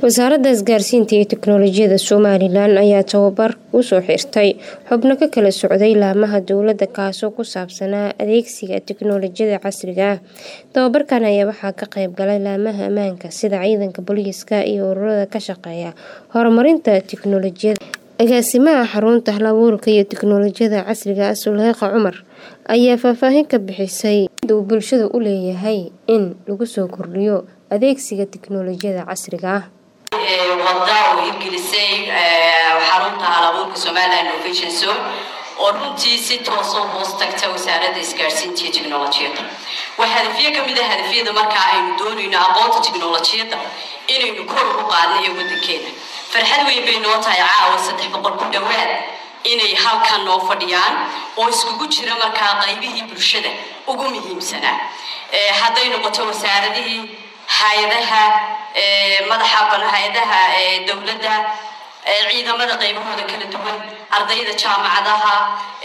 wasaaradda isgaarsiinta iyo tiknoolajiyada somalilan ayaa tababar usoo xirtay xubno ka kala socday laamaha dowladda kaasoo ku saabsanaa adeegsiga tiknoolajiyada casriga ah tababarkan ayaa waxaa ka qayb galay laamaha ammaanka sida ciidanka booliiska iyo ururada ka shaqeeya horumarinta tiknoolajiyada agaasimaha xarunta halabuurka iyo tiknoolajiyada casriga ah suleyqa cumar ayaa faahfaahin ka bixisay uu bulshada u leeyahay in lagu soo kordhiyo adeegsiga tiknoolajiyada casriga ah wada uu hirgelisay xarunta halabuurka somaliland innovation zone oo runtii si toosoo hoos tagta wasaaradda isgaarsiinta iyo tiknolojiyadda waa hadafyo ka mid a hadafyada markaa aynu doonayno aqoonta tiknolojiyadda inaynu kor u qaadno ee waddankeena farxad weyn bay noo tahay caawa saddex boqol ku dhowaad inay halkan noo fadhiyaan oo iskugu jira markaa qaybihii bulshada ugu muhiimsanaa hadday noqoto wasaaradihii hay-adaha madaxa hay-adaha dowladda ciidamada qaybahooda kala duwan ardayda jaamacadaha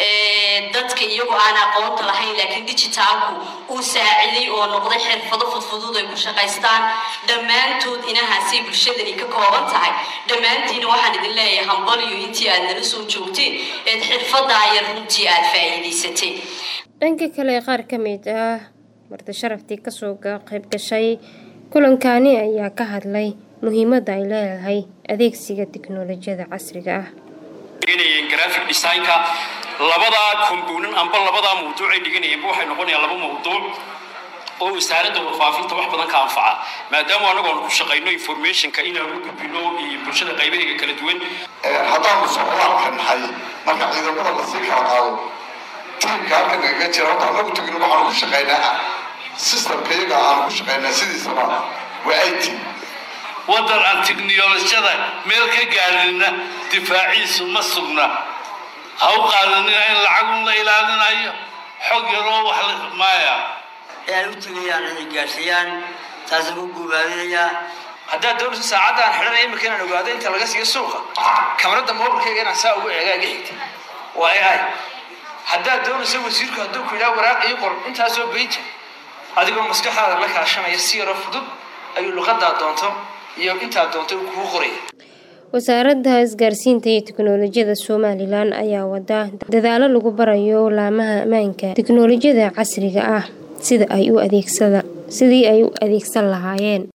dadka iyagu aan aqoonta lahayn laakiin digitaalku uu saaciday oo noqday xirfado fudfudud ay ku shaqaystaan dhammaantood inahaasay bulshadani ka kooban tahay dhammaantiina waxaan idin leeyahay hambaliyo intii aad nala soo joogteen eed xirfadaa yar runtii aad faa'iidaysateen dhanka kale qaar ka mid ah marti sharaftii kasoo qayb gashay kulankani ayaa ka hadlay muhiimadda ay leedahay adeegsiga tiknoolajiyada casriga ah graphic designka labadaa kombuunan amba labadaa mawduuc ay dhiganayeenba waxay noqonayaan laba mawduuc oo wasaaradda warfaafinta wax badan ka anfaca maadaama anagoonu ku shaqayno informationka inaanu gudbino iyo bulshada qaybaheega kala duwan haddaanu socdaalka nahay marka ciidamada lasii kala qaado tiimka halkan nagaga jira horta anagu tegin waxaanu ku shaqaynaa systemka iyaga aanu ku shaqaynaa sidiisaba waa it waddan aan tiknolojiyada meel ka gaarina difaaciisu ma sugna ha u qaadanina in lacagun la ilaalinayo xog yaroo wax maaya ee ay u tegayaan inay gaarsiiyaan taasaan ku guubaadinayaa haddaad doonayso saacaddan xidhanaya imika inaan ogaado inta laga siiyo suuqa kamarada mobilkayga inaan saa ugu eegaaga xigta waa ai haddaad doonayso wasiirku hadduu ku yidhaha waraaq ii qor intaasoo beija adigoo maskaxdaada la kaashanaya si yaroo fudud ayuu luqadaa doonto iyo intaa doonto uu kugu qoraya wasaaradda isgaarsiinta iyo tiknoolajiyada somalilan ayaa wada dadaalo lagu barayo laamaha ammaanka tiknoolajiyada casriga ah sida ay u adeegsada sidii ay u adeegsan lahaayeen